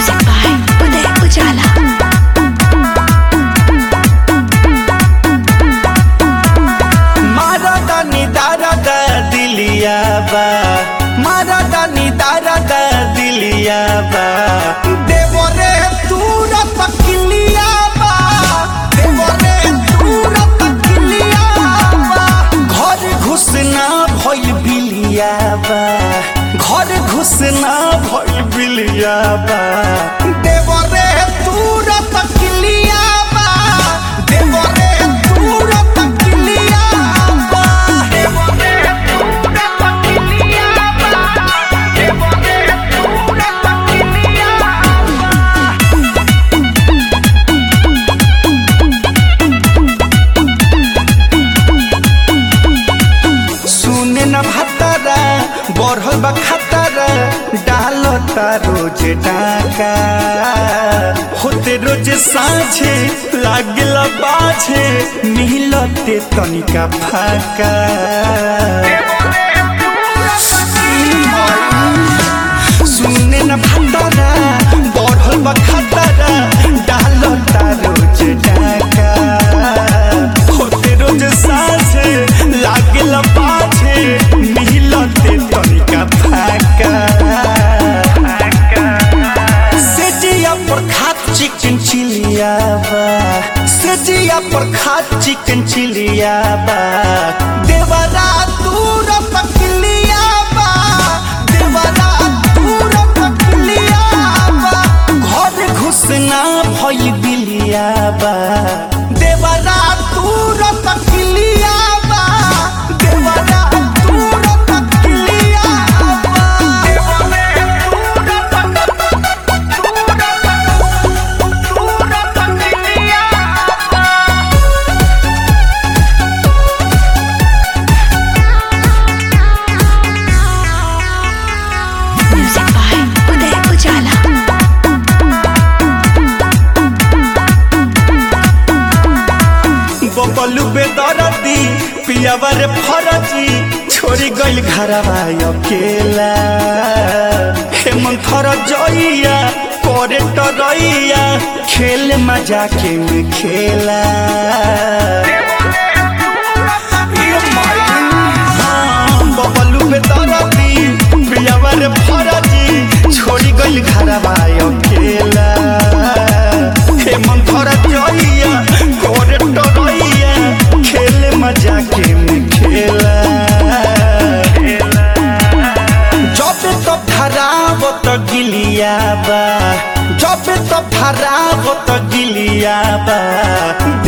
Music by Uday Ujala. मारा दानी दारा दा दिलिया बा मारा दानी दारा दा दिलिया बा देवरे तूरा तकिलिया बा देवरे तूरा तकिलिया बा घर घुसना भइल बिलिया बा घर घुसना भइल बिलिया बा देवरे तूरा तकिलिया बा देवरे तूरा तकिलिया बा देवरे तूरा तकिलिया बा देवरे तूरा तकिलिया बा सुने न भतरा बढ़ल बा खतरा डालता रोज डाका होते रोज साझे लागल बाझे मिलते तनिका फाका सुने न भतरा बढ़ल बा खतरा डालता रोज डाका होते रोज साझे लागल पाछे मिलते तनिका फाका सेजिया पर खात चिकन चिलिया बा सेजिया पर खात चिकन चिलिया बा देवरा दूर पकलिया बा देवरा दूर पकलिया बा घर घुसना भइल बिलिया बा देवरा दूर पकलिया बा देवरा दूर पकलिया बा देवरा दूर Music by Uday Ujala. Bablu बेदरदी पियावर फरजी छोड़ी गइल घरवा अकेला हेमंत थर जइया करे टरइया खेल मजा के में खेला हाँ, बबलू बेदरदी पियावर फरजी छोड़ी गइल घरवा अकेला हेमंत थर जइया करे टरइया खेल मजा के में खेला जब तो धराव तो गिलिया बा जब तो धराव तो गिलिया बा